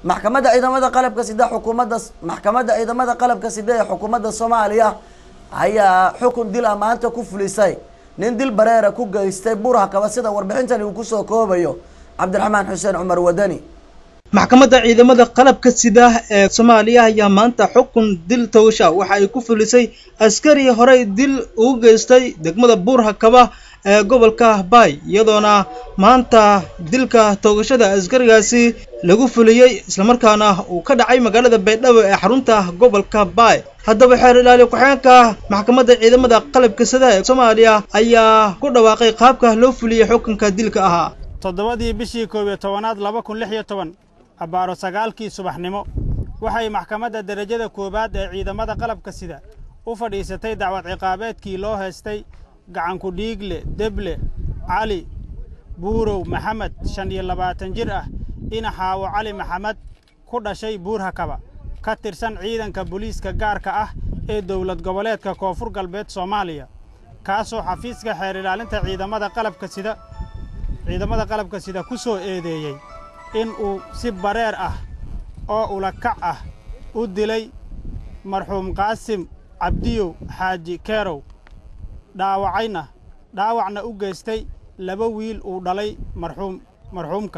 maxkamadda ciidamada qalabka sida xukuumadda maxkamadda ciidamada qalabka sida ee xukuumadda soomaaliya ayaa xukun dil ah maanta ku fulisay nin dil bareera ku geystay burha kaba sida warbixintani uu kusoo koobayo cabdiraxmaan xuseen cumar wadani maxkamadda ciidamada qalabka sida ee soomaaliya ayaa maanta xukun dil toogasha waxa ay ku fulisay askari horey dil ugu geystay degmada buurha kaba ee gobolka baay iyadoona maanta dilka toogashada askarigaasi lagu fuliyey islamarkaana uu ka dhacay magaalada baydhabo ee xarunta gobolka baay haddaba xeer ilaali ku-xeenka maxkamadda ciidamada qalabka sida ee soomaaliya ayaa ku dhawaaqay qaabka loo fuliyey xukunka dilka ahaa toddobadii bishii koob iyo tobanaad laba kun lix iyo toban abbaaro sagaalkii subaxnimo waxay maxkamadda derajada koowaad ee ciidamada qalabka sida u fadhiisatay dacwad ciqaabeedkii loo haystay gacanku dhiigle deble cali buurow maxamed shan iyo labaatan jir ah inaxaawo cali maxamed ku dhashay buurhakaba ka tirsan ciidanka booliiska gaarka ah ee dowlad goboleedka koonfur galbeed soomaaliya kaasoo xafiiska xeer ilaalinta ciidamada qalabka sida ciidamada qalabka sida ku soo eedeeyey in uu si bareer ah oo ulakac ah u dilay marxuum qaasim cabdiyow xaaji keerow dhaawacayna dhaawacna u geystay laba wiil uu dhalay marxuum marxuumka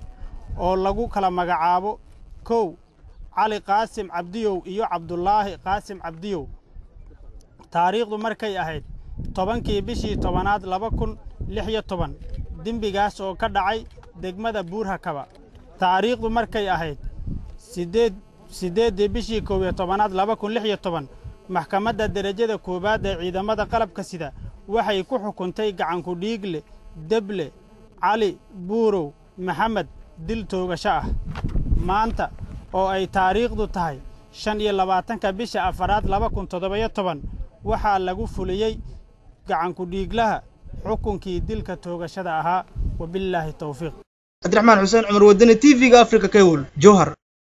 oo lagu kala magacaabo kow cali qaasim cabdiyow iyo cabdulaahi qaasim cabdiyow taariikhdu markay ahayd tobankii bishii tobanaad laba kun lix iyo toban dembigaas oo ka dhacay degmada buurhakaba taariikhdu markay ahayd sideed siddeeddii bishii koob iyo tobanaad laba kun lix iyo toban maxkamadda derajada koowaad ee ciidamada qalabka sida waxay ku xukuntay gacanku dhiigle deble cali buurow maxamed dil toogasho ah maanta oo ay taariikhdu tahay shan iyo labaatanka bisha afaraad laba kun toddobayo toban waxaa lagu fuliyey gacanku dhiiglaha xukunkii dilka toogashada ahaa wabillaahi towfiiq cabdiraxmaan xuseen cumar wadani t v-ga africa kewol jowhar